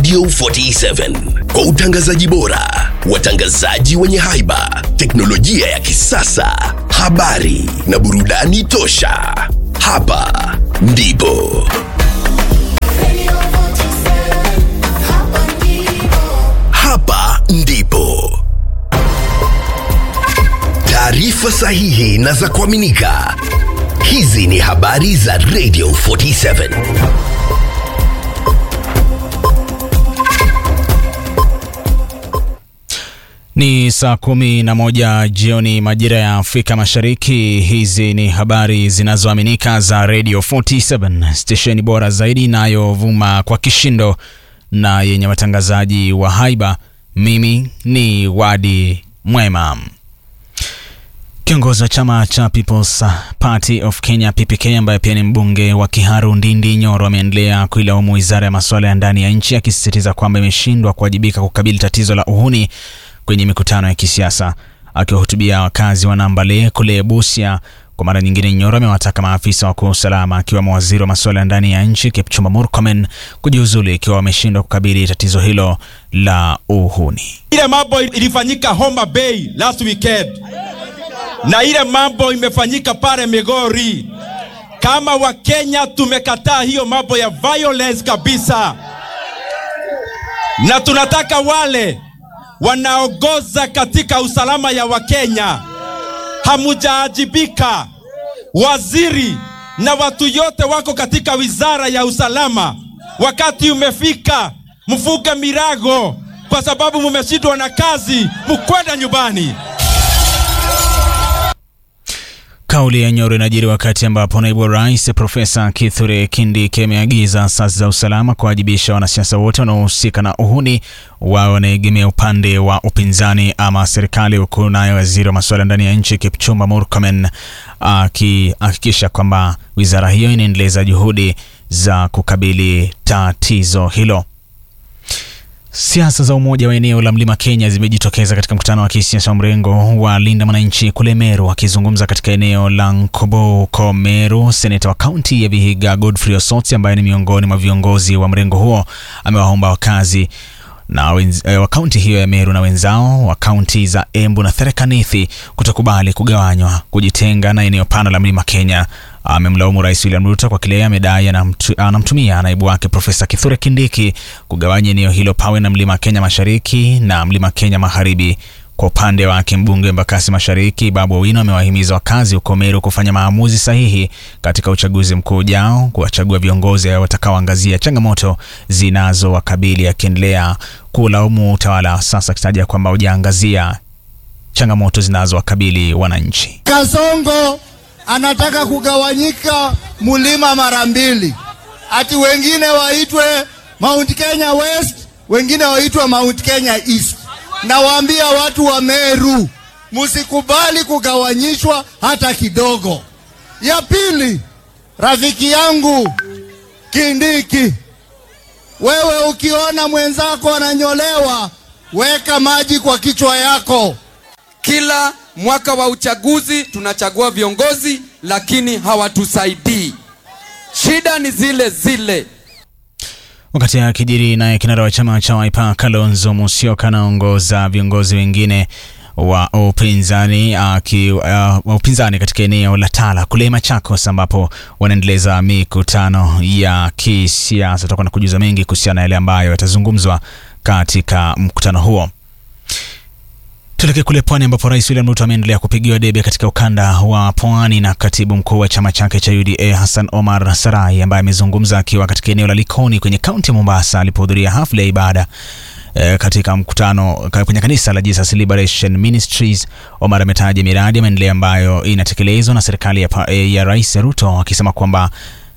Radio 47 kwa utangazaji bora, watangazaji wenye haiba, teknolojia ya kisasa, habari na burudani tosha. Hapa ndipo hapa ndipo taarifa sahihi na za kuaminika. Hizi ni habari za Radio 47. Ni saa kumi na moja jioni majira ya Afrika Mashariki. Hizi ni habari zinazoaminika za Radio 47, stesheni bora zaidi inayovuma kwa kishindo na yenye watangazaji wa haiba. Mimi ni Wadi Mwema. Kiongozi wa chama cha People's Party of Kenya PPK, ambaye pia ni mbunge wa Kiharu Ndindi Nyoro, ameendelea kuilaumu wizara ya masuala ya ndani ya nchi, akisisitiza kwamba imeshindwa kuwajibika kukabili tatizo la uhuni kwenye mikutano ya kisiasa. Akiwahutubia wakazi wa Nambale kule Busia kwa mara nyingine, Nyoro amewataka maafisa wakuu wa usalama akiwemo waziri wa masuala ya ndani ya nchi Kipchumba Murkomen kujiuzulu ikiwa wameshindwa kukabili tatizo hilo la uhuni. Ile mambo ilifanyika Homa Bay last weekend na ile mambo imefanyika pale Migori. Kama Wakenya tumekataa hiyo mambo ya violence kabisa, na tunataka wale wanaongoza katika usalama ya Wakenya, hamujaajibika. Waziri na watu yote wako katika wizara ya usalama, wakati umefika mfuge mirago, kwa sababu mumeshindwa na kazi, mukwenda nyumbani. Kauli ya Nyoro inajiri wakati ambapo naibu wa rais Profesa Kithure Kindiki ameagiza asasi za usalama kuwajibisha wanasiasa wote wanaohusika na uhuni wao wanaegemea upande wa upinzani ama serikali, huku naye waziri wa masuala ndani ya nchi Kipchumba Murkomen akihakikisha kwamba wizara hiyo inaendeleza juhudi za kukabili tatizo hilo. Siasa za umoja wa eneo la mlima Kenya zimejitokeza katika mkutano wa kisiasa wa mrengo wa Linda Mwananchi kule Meru. Akizungumza katika eneo la Nkoboko, Meru, seneta wa kaunti ya Vihiga Godfrey Osotsi, ambaye ni miongoni mwa viongozi wa mrengo huo, amewaomba wakazi na wa kaunti hiyo ya Meru na wenzao wa kaunti za Embu na Tharaka Nithi kutokubali kugawanywa, kujitenga na eneo pana la mlima Kenya. Amemlaumu Rais William Ruto kwa kile amedai anamtumia naibu wake Profesa Kithure Kindiki kugawanya eneo hilo pawe na mlima Kenya mashariki na mlima Kenya magharibi. Kwa upande wake mbunge wa Embakasi Mashariki Babu Owino amewahimiza wakazi huko Meru kufanya maamuzi sahihi katika uchaguzi mkuu ujao, kuwachagua viongozi watakaoangazia changamoto zinazowakabili, akiendelea kulaumu utawala sasa, akitaja kwamba hujaangazia changamoto zinazowakabili wananchi. Kasongo anataka kugawanyika mlima mara mbili, ati wengine waitwe Mount Kenya West, wengine waitwe Mount Kenya East. Nawaambia watu wa Meru, musikubali kugawanyishwa hata kidogo. Ya pili, rafiki yangu Kindiki, wewe ukiona mwenzako ananyolewa, weka maji kwa kichwa yako. Kila mwaka wa uchaguzi tunachagua viongozi lakini hawatusaidii. Shida ni zile zile. Wakati akijiri naye kinara wa chama cha Wiper Kalonzo Musyoka anaongoza viongozi wengine wa upinzani uh, uh, upinzani katika eneo la Tala kule Machakos ambapo wanaendeleza mikutano ya kisiasa. Tutakuwa na kujuza mengi kuhusiana na yale ambayo yatazungumzwa katika mkutano huo. Tuelekee kule pwani ambapo Rais William Ruto ameendelea kupigiwa debe katika ukanda wa pwani na katibu mkuu wa chama chake cha UDA Hassan Omar Sarai ambaye amezungumza akiwa katika eneo la Likoni kwenye kaunti ya Mombasa alipohudhuria hafla ya ibada e, katika mkutano kwenye kanisa la Jesus Liberation Ministries. Omar ametaja miradi ya maendeleo ambayo inatekelezwa na serikali ya, ya Rais Ruto akisema kwamba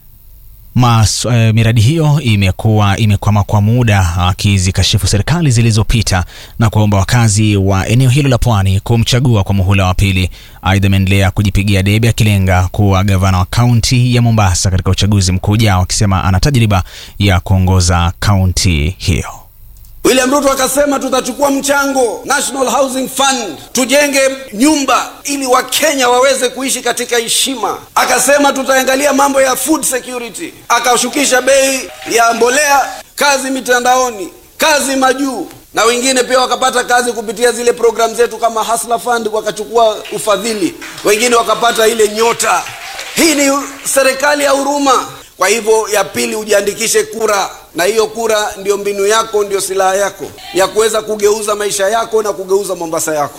Mas, uh, miradi hiyo imekuwa imekwama kwa muda, akizikashifu serikali zilizopita na kuwaomba wakazi wa eneo hilo la pwani kumchagua kwa muhula wa pili. Aidha, ameendelea kujipigia debe akilenga kuwa gavana wa kaunti ya Mombasa katika uchaguzi mkuu ujao, akisema ana tajriba ya kuongoza kaunti hiyo. William Ruto akasema tutachukua mchango National Housing Fund tujenge nyumba ili Wakenya waweze kuishi katika heshima. Akasema tutaangalia mambo ya food security, akashukisha bei ya mbolea, kazi mitandaoni, kazi majuu na wengine pia wakapata kazi kupitia zile programu zetu kama Hustler Fund wakachukua ufadhili wengine wakapata ile nyota hii ni serikali ya huruma kwa hivyo ya pili ujiandikishe kura na hiyo kura ndio mbinu yako ndio silaha yako ya kuweza kugeuza maisha yako na kugeuza mombasa yako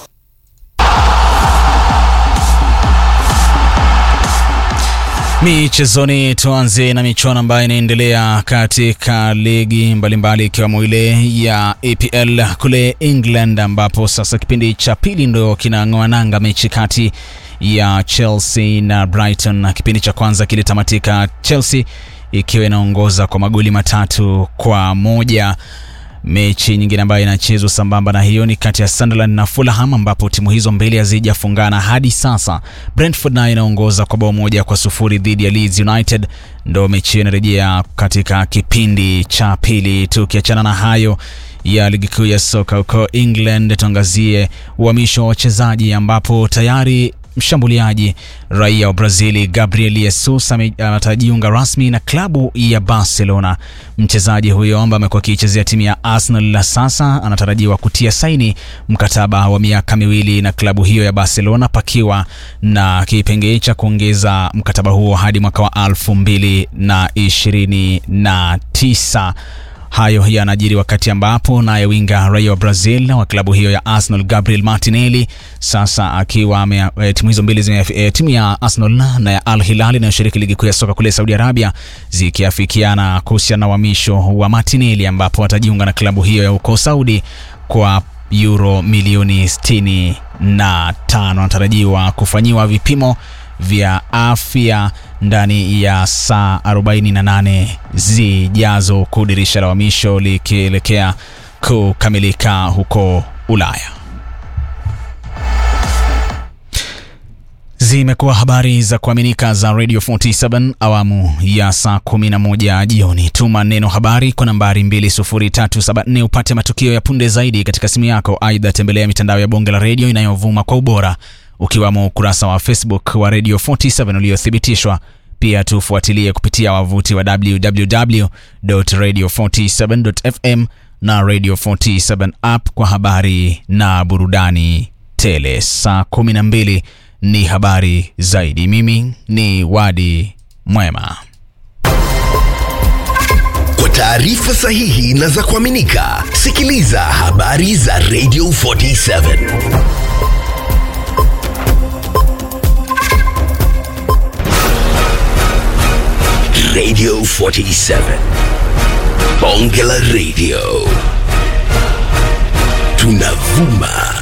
Michezoni, tuanze na michuano ambayo inaendelea katika ligi mbalimbali ikiwemo ile ya EPL kule England, ambapo sasa kipindi cha pili ndo kinang'oa nanga mechi kati ya Chelsea na Brighton, na kipindi cha kwanza kilitamatika Chelsea ikiwa inaongoza kwa magoli matatu kwa moja. Mechi nyingine ambayo inachezwa sambamba na hiyo ni kati ya Sunderland na Fulham ambapo timu hizo mbili hazijafungana hadi sasa. Brentford nayo inaongoza kwa bao moja kwa sufuri dhidi ya Leeds United, ndo mechi hiyo inarejea katika kipindi cha pili. Tukiachana na hayo ya ligi kuu ya soka huko England, tuangazie uhamisho wa wachezaji ambapo tayari mshambuliaji raia wa Brazili Gabriel Jesus atajiunga rasmi na klabu ya Barcelona. Mchezaji huyo ambaye amekuwa akiichezea timu ya Arsenal la sasa anatarajiwa kutia saini mkataba wa miaka miwili na klabu hiyo ya Barcelona, pakiwa na kipengee cha kuongeza mkataba huo hadi mwaka wa elfu mbili na ishirini na tisa. Hayo yanajiri wakati ambapo naye winga raia wa Brazil wa klabu hiyo ya Arsenal Gabriel Martinelli sasa akiwa e, timu hizo mbili zime, e, timu ya Arsenal na ya Al Hilal inayoshiriki ligi kuu ya soka kule Saudi Arabia zikiafikiana kuhusiana na uhamisho wa Martinelli ambapo atajiunga na klabu hiyo ya huko Saudi kwa euro milioni 65. Anatarajiwa kufanyiwa vipimo vya afya ndani ya saa 48 zijazo, huku dirisha la uhamisho likielekea kukamilika huko Ulaya. Zimekuwa habari za kuaminika za Radio 47 awamu ya saa 11 jioni. Tuma neno habari kwa nambari 20374 upate matukio ya punde zaidi katika simu yako. Aidha, tembelea mitandao ya bonge la redio inayovuma kwa ubora ukiwamo ukurasa wa Facebook wa Radio 47 uliothibitishwa. Pia tufuatilie kupitia wavuti wa www.radio47.fm na Radio 47 app kwa habari na burudani tele. Saa 12 ni habari zaidi. Mimi ni Wadi Mwema. Kwa taarifa sahihi na za kuaminika, sikiliza habari za Radio 47. Radio 47. Bonge la Radio. Tunavuma